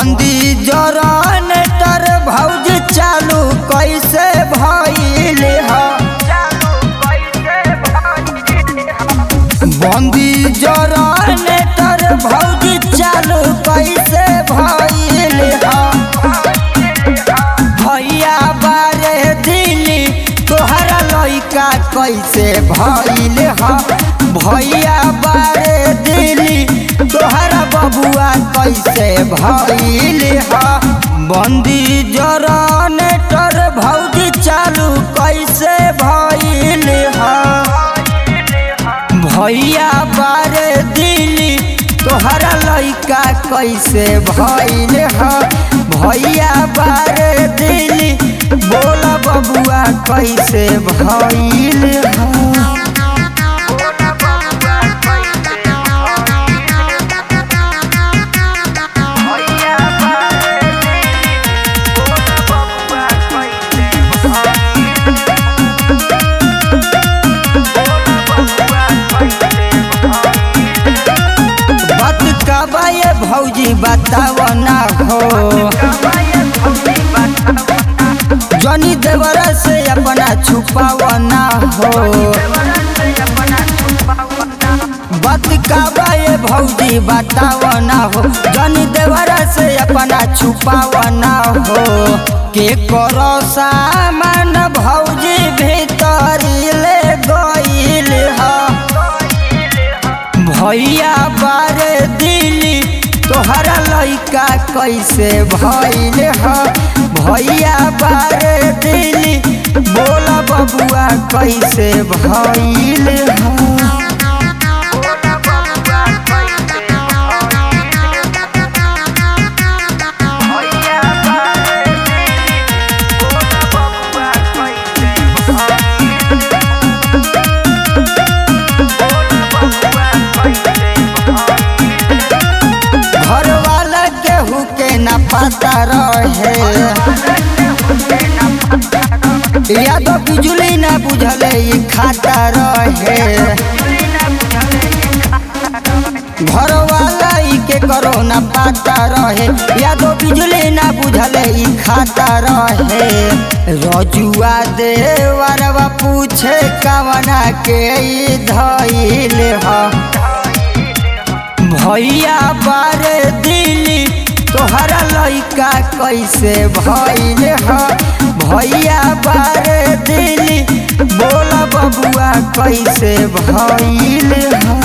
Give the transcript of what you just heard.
बंदी जनरेटर भौज चालू कैसे भइल ह बंदी जनरेटर भौज चालू कैसे भइल ह भैया बारे दिली तोहरा लइका कैसे भइल ह भैया बारे दिली तोहरा बबुआ कैसे भइल ह बंदी जनरेटर भौजी चालू कैसे भइल ह भैया बारे दिली तोहरा लइका कैसे भइल ह भैया बारे दिली बोला बबुआ कैसे भइल ह बात कबा ये भौजी बताव ना हो जनी देवरा से अपना छुपाव ना हो बात कबा ये भौजी बताव ना हो जनी देवरा से अपना छुपाव ना हो के करो सामान भौजी भीतर ले गइल ह भैया बारे दिली तोहरा लइका कैसे भइल ह भैया बारे दिली बोला बबुआ कैसे भइल ह घर वाला केहू के न पता रहे या तो बिजली न बुझले ई खाता रहे घर वाला ई के करो न पता रहे या तो बिजली न बुझले ई खाता रहे रजुआ देवरवा पूछे कवना के ई धइल ह भैया बारे दिली तोहरा लइका कैसे भइल ह भैया बारे दिली बोला बबुआ कैसे भइल ह